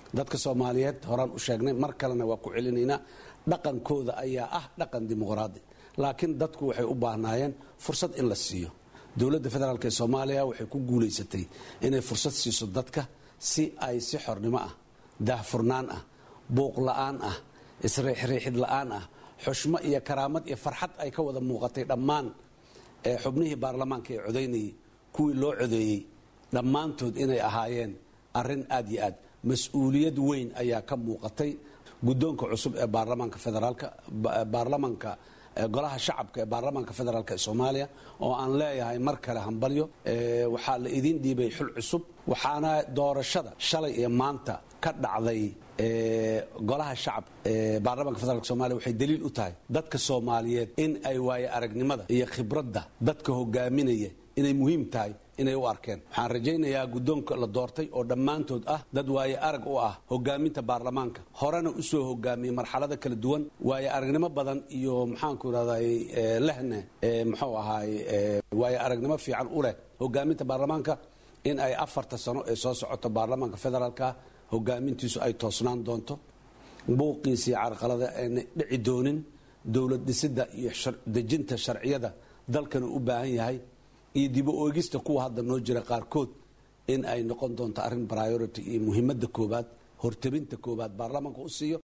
dadka soomaaliyeed horaan u sheegnay mar kalena waa ku celinaynaa dhaqankooda ayaa ah dhaqan dimuqraadi laakiin dadku waxay u baahnaayeen fursad in la siiyo dowladda federaalk ee soomaaliya waxay ku guulaysatay inay fursad siiso dadka si ay si xornimo ah daahfurnaan ah buuq la-aan ah isriixriixid la-aan ah xushmo iyo karaamad iyo farxad ay ka wada muuqatay dhammaan xubnihii baarlamaanka ee codaynayay kuwii loo codeeyey dhammaantood inay ahaayeen arin aad iyo aad mas-uuliyad weyn ayaa ka muuqatay guddoonka cusub ee baarlamaanka federaalka baarlamaanka golaha shacabka ee baarlamaanka federaalk ee soomaaliya oo aan leeyahay mar kale hambalyo waxaa la idiin dhiibay xul cusub waxaana doorashada shalay iyo maanta ka dhacday golaha shacab baarlamaanka federaalk somalia waxay daliil u tahay dadka soomaaliyeed in ay waaye aragnimada iyo khibradda dadka hogaaminaya inay muhiim tahay inay u arkeen waxaan rajaynayaa guddoonka la doortay oo dhammaantood ah dad waaye arag u ah hogaaminta baarlamaanka horena usoo hogaamiyey marxalada kala duwan waaye aragnimo badan iyo maxaanku irahday lehne muxuu ahaay waaye aragnimo fiican u leh hogaaminta baarlamaanka in ay afarta sano ee soo socoto baarlamaanka federaalka hogaamintiisu ay toosnaan doonto buuqiisii carqalada ayna dhici doonin dowlad dhisidda iyo dejinta sharciyada dalkana u baahan yahay iyo dibo oegista kuwa hadda noo jira qaarkood in ay noqon doonto arrin priority iyo muhiimadda koobaad hortabinta koobaad baarlamaanka u siiyo